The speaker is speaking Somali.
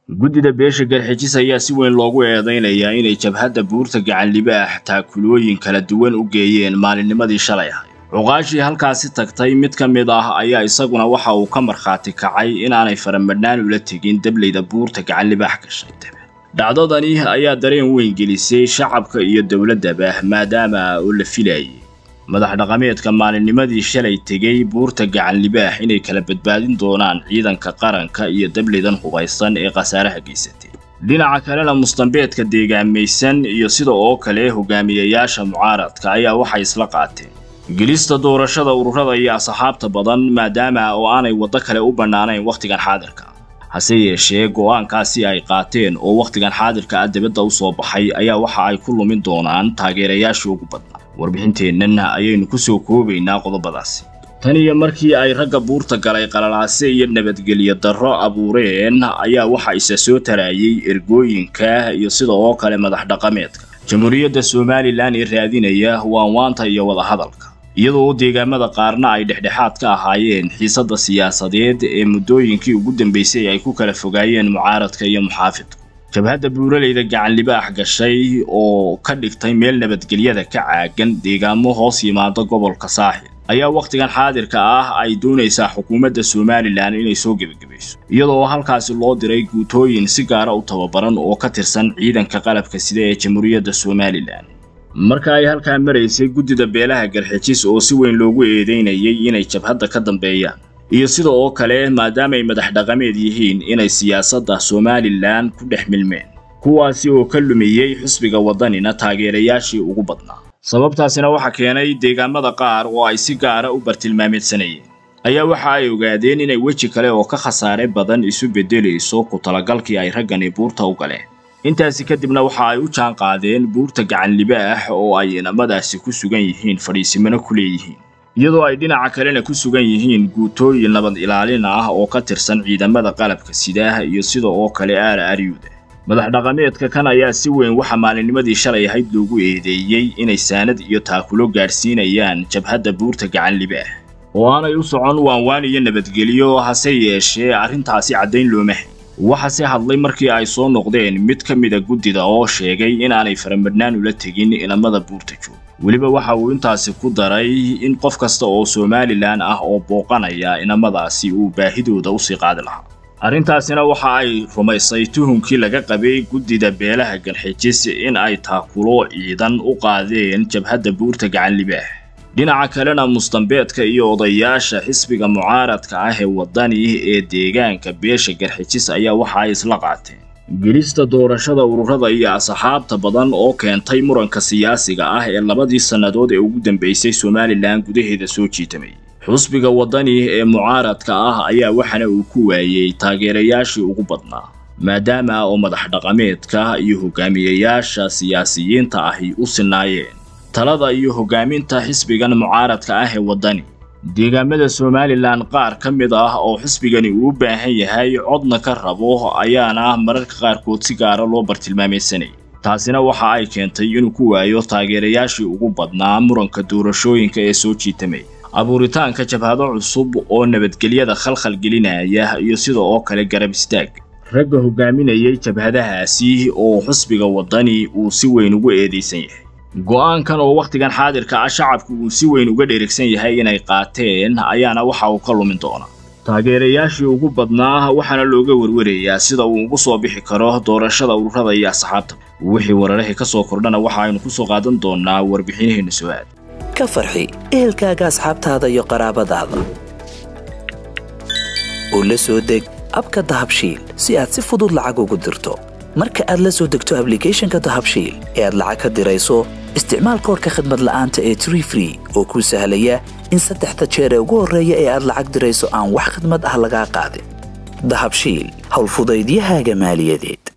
guddida beesha garxijis ayaa si weyn loogu eedaynayaa inay jabhadda buurta gacanlibaax taakulooyin kala duwan u geeyeen maalinnimadii shalay ahay cuqaashii halkaasi tagtay mid ka mid ah ayaa isaguna waxa uu ka markhaati kacay inaanay faramadhnaan ula tegin dableyda buurta gacanlibaax gashay dhacdadani ayaa dareen weyn gelisay shacabka iyo dowladdaba maadaama oo la filayay madax dhaqameedka maalinnimadii shalay tegey buurta gacanlibaax inay kala badbaadin doonaan ciidanka qaranka iyo dableydan hubaysan ee khasaaraha geysatay dhinaca kalena mustambeedka deegaamaysan iyo sida oo kale hogaamiyayaasha mucaaradka ayaa waxay isla qaateen gelista doorashada ururada iyo asxaabta badan maadaama oo aanay waddo kale u bannaanayn wakhtigan xaadirka hase yeeshee go'aankaasi ay qaateen oo wakhtigan xaadirka ah dibadda u soo baxay ayaa waxa ay ku lumin doonaan taageerayaashii ugu badnaa warbixinteennan ayaynu ku soo koobaynaa qodobadaasi tan iyo markii ay ragga buurta galay qalalaase iyo nabadgelyo darro abuureen ayaa waxa isa soo taraayay ergooyinka iyo sida oo kale madax dhaqameedka jamhuuriyadda somalilan ee raadinaya waanwaanta iyo wadahadalka iyadoo deegaamada qaarna ay dhexdhexaad ka ahaayeen xiisadda siyaasadeed ee muddooyinkii ugu dambaysay ay ku kala fogaayeen mucaaradka iyo muxaafidku jabhadda buuraleyda gacanlibaax gashay oo ka dhigtay meel nabadgelyada ka caagan deegaamo hoos yimaada gobolka saaxil ayaa wakhtigan xaadirka ah ay doonaysaa xukuumadda somalilan inay soo gebagabayso iyadoo halkaasi loo diray guutooyin si gaara u tababaran oo ka tirsan ciidanka qalabka sida ee jamhuuriyadda somalilan marka ay halkaa maraysay guddida beelaha garxijis oo si weyn loogu eedeynayay inay jabhadda ka dambeeyaan iyo sida oo kale maadaamaay madax dhaqameed yihiin inay siyaasadda somalilan ku dhex milmeen kuwaasi oo ka lumiyey xusbiga waddanina taageerayaashii ugu badnaa sababtaasina waxa keenay deegaamada qaar oo ay si gaara u bartilmaameedsanayeen ayaa waxa ay ogaadeen inay weji kale oo ka khasaare badan isu beddelayso ku talagalkii ay raggani buurta u galeen intaasi kadibna waxa ay u jaan qaadeen buurta gacanlibaax oo ay inamadaasi ku sugan yihiin fadhiisimano ku leeyihiin iyadoo ay dhinaca kalena ku sugan yihiin guutooyin nabad ilaalin ah oo ka tirsan ciidamada qalabka sidaah iyo sida oo kale aara aryuuda madax dhaqameedka kan ayaa si weyn waxa maalinnimadii shalay ahayd loogu eedeeyey inay saanad iyo taakulo gaadhsiinayaan jabhadda buurta gacanlibaax oo aanay u socon waanwaan iyo nabadgelyo hase yeeshee arrintaasi caddayn looma hay waxase hadlay markii ay soo noqdeen mid ka mida guddida oo sheegay inaanay faramadhnaan ula tegin inamada buurta joog weliba waxa uu intaasi ku daray in qof kasta oo somalilan ah oo booqanaya inamadaasi uu baahidooda usii qaadi lahaa arrintaasina waxa ay rumaysay tuhunkii laga qabay guddida beelaha galxijis in ay taakulo ciidan u qaadeen jabhadda buurta gacanlibaax dhinaca kalena mustambeedka iyo odayaasha xisbiga mucaaradka ah ee waddani ee deegaanka beesha garxijis ayaa waxa ay isla qaateen gelista doorashada ururada iyo asxaabta badan oo keentay muranka siyaasiga ah ee labadii sannadood ee ugu dambaysay somalilan gudaheeda soo jiitamay xusbiga waddani ee mucaaradka ah ayaa waxana uu ku waayey taageerayaashii ugu badnaa maadaama oo madax dhaqameedka iyo hogaamiyayaasha siyaasiyiinta ahi u sinaayeen talada iyo hogaaminta xisbigan mucaaradka ah ee waddani deegaamada somalilan qaar ka mid ah oo xisbigani uu u baahan yahay codna ka rabo ayaana mararka qaarkood si gaara loo bartilmaameedsanayay taasina waxa ay keentay inuu ku waayo taageerayaashii ugu badnaa muranka doorashooyinka ee soo jiitamay abuuritaanka jabhado cusub oo nabadgelyada khalkhal gelinaya iyo sida oo kale garab istaag ragga hogaaminayay jabhadahaasi oo xusbiga waddani uu si weyn ugu eedaysan yahay go'aankan oo wakhtigan xaadirka ah shacabku uu si weyn uga dheregsan yahay inay qaateen ayaana waxa uu ka lumin doonaa taageerayaashii ugu badnaa waxaana looga warwarayaa sida uu ugu soo bixi karo doorashada ururada iyo asxaabta wixii wararahii ka soo kordhana waxa aynu ku soo qaadan doonaa warbixinaheenna soo-aad ka farxi ehelkaaga asxaabtaada iyo qaraabadaada oo la soo deg abka dahabshiil si aad si fudud lacag ugu dirto marka aad la soo degto ablicathonka dahabshiil ee aad lacag ka dirayso isticmaal koorka khadmad la'aanta ee tree free oo kuu sahlaya in saddexda jeer ee ugu horreeya ee aad lacag dirayso aan wax khadmad ah lagaa qaadin dahabshiil howlfudaydiyahaaga maaliyadeed